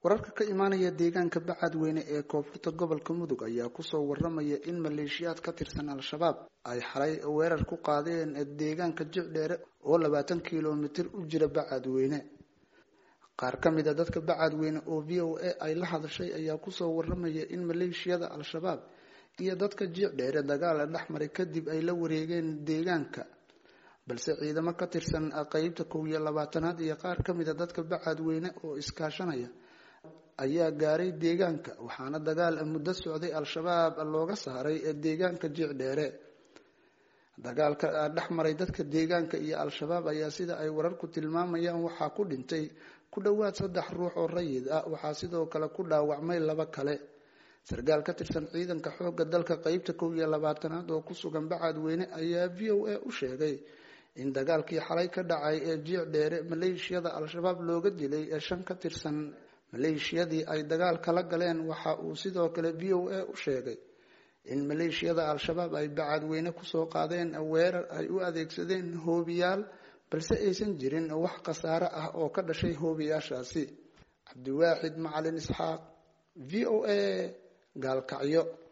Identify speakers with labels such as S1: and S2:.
S1: wararka ka imaanaya deegaanka bacadweyne ee koonfurta gobolka mudug ayaa kusoo waramaya in maleeshiyaad ka tirsan al-shabaab ay xalay weerar ku qaadeen deegaanka jicdheere oo labaatan kilomitir u jira bacadweyne qaar ka mid a dadka bacadweyne oo v o a ay la hadashay ayaa kusoo waramaya in maleeshiyada al-shabaab iyo dadka jicdheere dagaala dhexmaray kadib ay la wareegeen deegaanka balse ciidamo ka tirsan qeybta kow iyo labaatanaad iyo qaar ka mid a dadka bacadweyne oo iskaashanaya ayaa gaaray deegaanka waxaana dagaal muddo socday al-shabaab looga saaray deegaanka jicdheere dagaalka dhexmaray dadka deegaanka iyo al-shabaab ayaa sida ay wararku tilmaamayaan waxaa ku dhintay ku dhowaad saddex ruux oo rayid ah waxaa sidoo kale ku dhaawacmay laba kale sarkaal ka tirsan ciidanka xoogga dalka qeybta kow iyo labaatanaad oo ku sugan bacadweyne ayaa v o a u sheegay in dagaalkii xalay ka dhacay ee jiicdheere maleeshiyada al-shabaab looga dilay ee shan ka tirsan maleeshiyadii ay dagaal kala galeen waxa uu sidoo kale v o a u sheegay in maleeshiyada al-shabaab ay bacadweyne kusoo qaadeen weerar ay u adeegsadeen hoobiyaal balse aysan jirin wax khasaare ah oo ka dhashay hoobiyaashaasi cabdiwaaxid macalin isxaaq v o a gaalkacyo